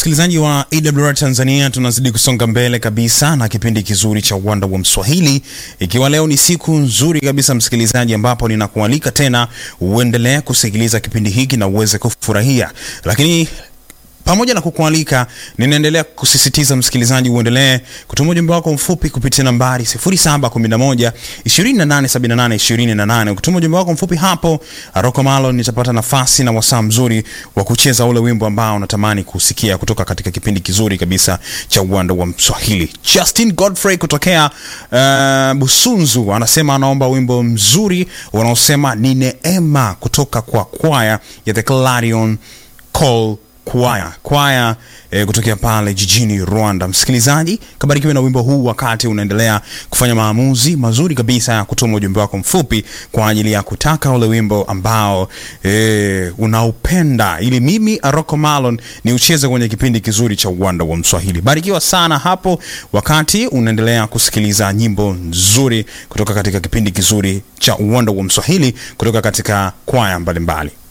Msikilizaji wa AWR Tanzania, tunazidi kusonga mbele kabisa na kipindi kizuri cha uwanda wa Mswahili, ikiwa leo ni siku nzuri kabisa msikilizaji, ambapo ninakualika tena uendelee kusikiliza kipindi hiki na uweze kufurahia, lakini pamoja na kukualika ninaendelea kusisitiza msikilizaji uendelee kutuma ujumbe wako mfupi kupitia nambari 0711 2878 28. Ukituma ujumbe wako mfupi hapo, Rocco Malo nitapata nafasi na wasaa mzuri wa kucheza ule wimbo ambao unatamani kusikia kutoka katika kipindi kizuri kabisa cha uwanda wa Mswahili. Justin Godfrey kutokea uh, Busunzu anasema anaomba wimbo mzuri unaosema ni neema kutoka kwa kwaya ya The Clarion Call kwaya kwaya e, kutokea pale jijini Rwanda. Msikilizaji, kabarikiwe na wimbo huu wakati unaendelea kufanya maamuzi mazuri kabisa ya kutuma ujumbe wako mfupi kwa ajili ya kutaka ule wimbo ambao e, unaupenda ili mimi Aroko Malon ni ucheze kwenye kipindi kizuri cha uwanda wa Mswahili. Barikiwa sana hapo wakati unaendelea kusikiliza nyimbo nzuri kutoka katika kipindi kizuri cha uwanda wa Mswahili kutoka katika kwaya mbalimbali.